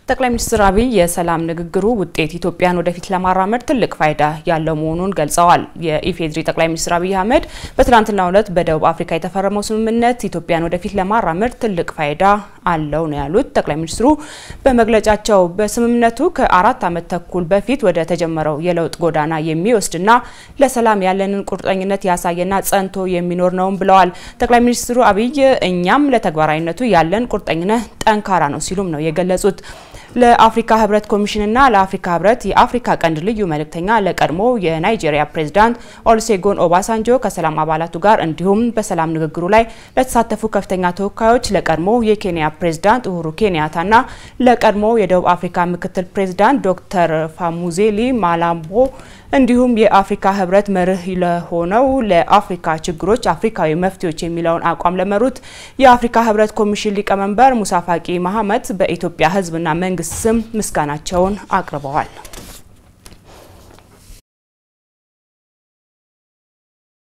ጠቅላይ ሚኒስትር አብይ የሰላም ንግግሩ ውጤት ኢትዮጵያን ወደፊት ለማራመድ ትልቅ ፋይዳ ያለው መሆኑን ገልጸዋል። የኢፌዴሪ ጠቅላይ ሚኒስትር አብይ አህመድ በትናንትናው ዕለት በደቡብ አፍሪካ የተፈረመው ስምምነት ኢትዮጵያን ወደፊት ለማራመድ ትልቅ ፋይዳ አለው ነው ያሉት። ጠቅላይ ሚኒስትሩ በመግለጫቸው በስምምነቱ ከአራት ዓመት ተኩል በፊት ወደ ተጀመረው የለውጥ ጎዳና የሚወስድና ለሰላም ያለንን ቁርጠኝነት ያሳየና ጸንቶ የሚኖር ነውም ብለዋል። ጠቅላይ ሚኒስትሩ አብይ እኛም ለተግባራዊነቱ ያለን ቁርጠኝነት ጠንካራ ነው ሲሉም ነው የገለጹት። ለአፍሪካ ህብረት ኮሚሽንና ለአፍሪካ ህብረት የአፍሪካ ቀንድ ልዩ መልእክተኛ ለቀድሞ የናይጄሪያ ፕሬዝዳንት ኦሉሴጎን ኦባሳንጆ ከሰላም አባላቱ ጋር እንዲሁም በሰላም ንግግሩ ላይ ለተሳተፉ ከፍተኛ ተወካዮች ለቀድሞ የኬንያ ፕሬዝዳንት ኡሁሩ ኬንያታና ለቀድሞ የደቡብ አፍሪካ ምክትል ፕሬዝዳንት ዶክተር ፋሙዜሊ ማላምቦ እንዲሁም የአፍሪካ ህብረት መርህ ለሆነው ለአፍሪካ ችግሮች አፍሪካዊ መፍትሄዎች የሚለውን አቋም ለመሩት የአፍሪካ ህብረት ኮሚሽን ሊቀመንበር ሙሳ ፋቂ መሐመድ በኢትዮጵያ ህዝብና መንግስት ስም ምስጋናቸውን አቅርበዋል።